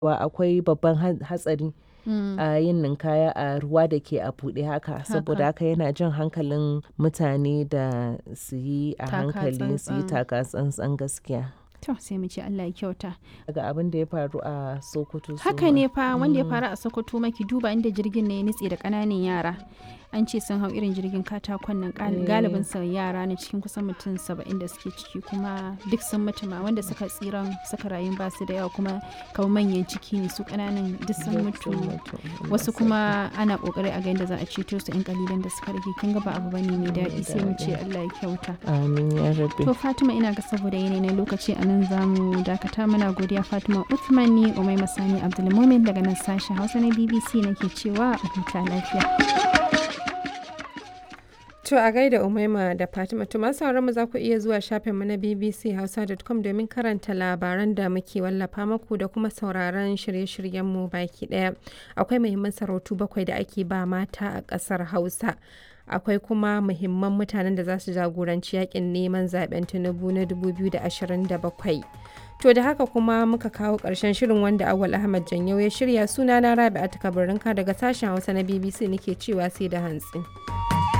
wa akwai babban ha- hatsari Mm. a yin ninkaya a ruwa da ke a buɗe haka saboda haka yana jan hankalin mutane da su yi a Taka hankali su yi tsantsan. taka tsantsan gaskiya To sai mu ce Allah ya kyauta. daga abin da ya faru a sokoto su Haka ma. ne fa wanda ya faru a Sokoto maki duba inda jirgin ne ya nutse da ƙananan yara. An ce sun hau irin jirgin katakon nan gal- Eh. galibin sa yara ne cikin kusan mutum saba'in da suke ciki kuma duk sun mutu ma wanda suka tsiran suka rayu ba su da yawa kuma kamar manyan ciki ne su ƙananan duk sun Duk mutu. sun mutu. Wasu kuma ana ƙoƙari a ga yadda za a ceto su 'yan kalilan da suka rage kin ga ba abu bane mai daɗi sai mu ce Allah ya kyauta. amin ya rabbi To Fatima ina ga saboda yanayi na lokaci a nan za mu dakata muna godiya Fatima Uthman ni Umai Masani Abdulmumin daga nan sashen Hausa na BBC nake cewa a huta lafiya. To a gaida Umaima da Fatima to masu sauran mu za ku iya zuwa shafin mu na bbchausa.com domin karanta labaran da muke wallafa muku da kuma sauraron shirye-shiryen mu baki daya. Akwai muhimman sarautu bakwai da ake ba mata a ƙasar Hausa. Akwai kuma muhimman mutanen da za su jagoranci yakin neman zaben Tinubu na 2027. To da haka kuma muka kawo ƙarshen shirin wanda Awal Ahmad Janyau ya shirya sunana Rabi'a Takabarinka daga sashen Hausa na BBC nake cewa sai da hantsi.